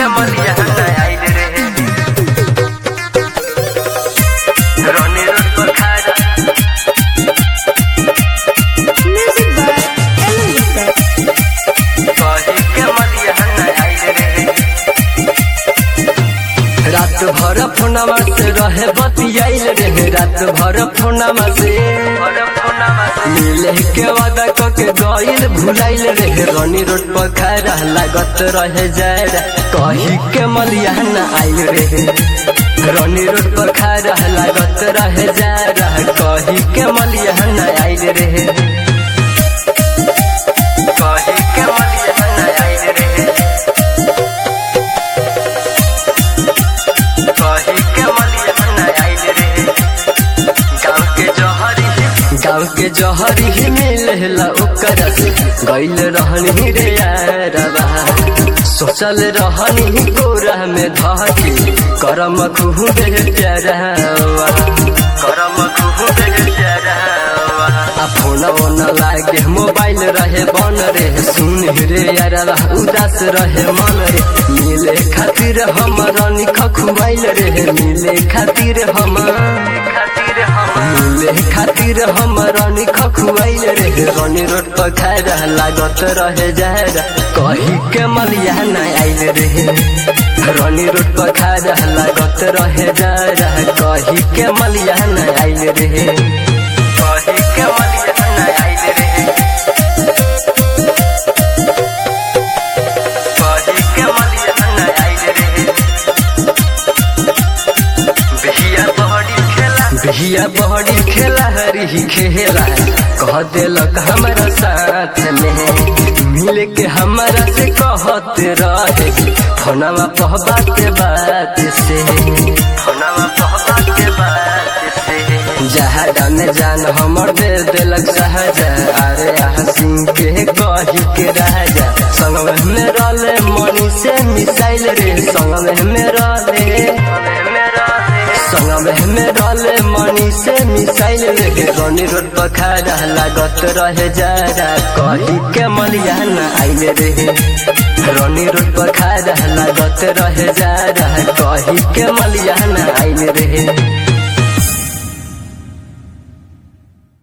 के मलिया आइल रे रोनी रोड पर खाड़ा Music by Ellen Lopez. कही के मलिया आइल रे रात भर फोनमा से रहे बतियाइल रे रात भर फोनमा से मिले के वादा क के गइल भुलाइल रे रनी रोड पर खड़ा लागत रहे जाए कही के मलिया न आइल रे रनी रोड पर खड़ा लागत रहे जाए कही के मलिया न आइल रे कही के मलिया न आइल रे कही के मलिया न आइल रे गाँव के जहरी गाँव के जहरी ही मिलेला ओकरा से गइल रहनी रे यारबा सोचल रहनी गोरा में धके करम खुहु दे प्यारावा करम खुहु दे प्यारावा आ फोन ओन लागे मोबाइल रहे बन रे सुन रे यारबा उदास रहे मन रे मिले खातिर हम रनी खखुआइल रे मिले खातिर हम खातिर हम मिले खातिर हम रनी खखुआइल रे रनी रोड पर खाड़ा लागत रहे जारा कही के मलिया न आइल रे रनी रोड पर खाड़ा लागत रहे जारा कही के मलिया न आइल रे कही के मलिया न आइल रे कही के मलिया न आइल रे बिहिया बहरी खेला बिहिया बहरी खेला हरी खेला कह देलक हमारा साथ में मिल के हमारा से कहते रहे फोनवा पह बात बात से फोनवा पह बात बात से जहाँ जाने जान हमर दे देलक सहजा अरे हसीन के कही के राजा संग में रहले मनी से मिसाइल रे संग में रहले संग में रहले मनी से मिसाइल रे रनी रोड पर खड़ा लागत रहे जारा कही के मलिया न आइल रे रनी रोड पर खड़ा लागत रहे जारा कही के मलिया न आइल रे